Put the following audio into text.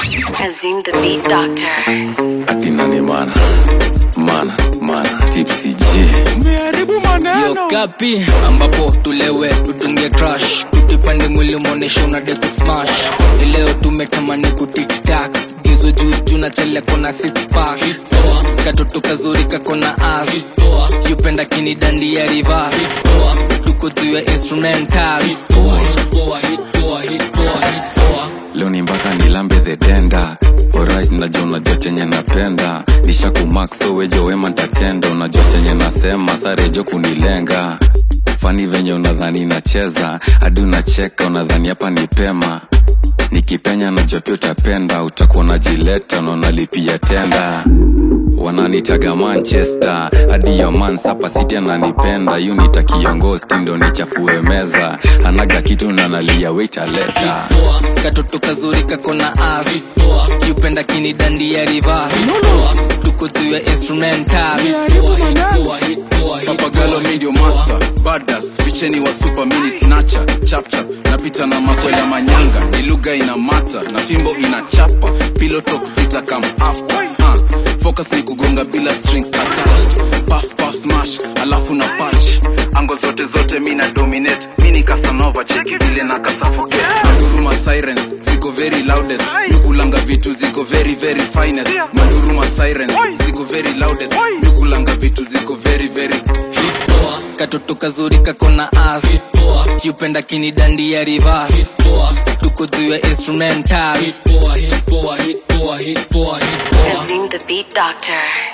Hazim the beat doctor. ati nani mana mana mana tipsy G umeharibu maneno yo kapi ambapo tulewe tutunge crash tutipande mwili mwonesha unade kusmash ileo tumetamani kutiktak gizo juujuu na chele kona six pack katoto kazuri kakona as yupenda kini dandi ya riva tuko juu ya instrumental leo ni mpaka nilambe the tenda Alright, najua unajua chenye napenda nishakumak so wejo wema ntatenda unajua chenye nasema sarejo kunilenga fani venye unadhani nacheza hadi unacheka unadhani hapa ni pema nikipenya najua pia utapenda utakuwa unajileta na unalipia tenda wananitaga manchester hadi yomansapa siti ananipenda unita kiongosti ndo nichafue meza anaga kitu na nalia waitaleta katoto kazuri kakona as yupenda kini dandi ya riva tuko juu ya instrumental papagalo medio master badas picheni wa super mini snacha chapchap napita na makwela manyanga ni lugha ina mata na fimbo inachapa pilotok sita kam after uh, focus ni kugonga bila strings attached puff puff smash alafu na punch ango zote zote mi na dominate mi ni kasanova cheki vile na kasafokate maduruma sirens ziko very loudest nukulanga vitu ziko very very finest maduruma sirens ziko very loudest nukulanga vitu ziko very very katoto kazuri kakona as yupenda kini dandi ya riva tuko juu ya instrumental Hazim the beat doctor.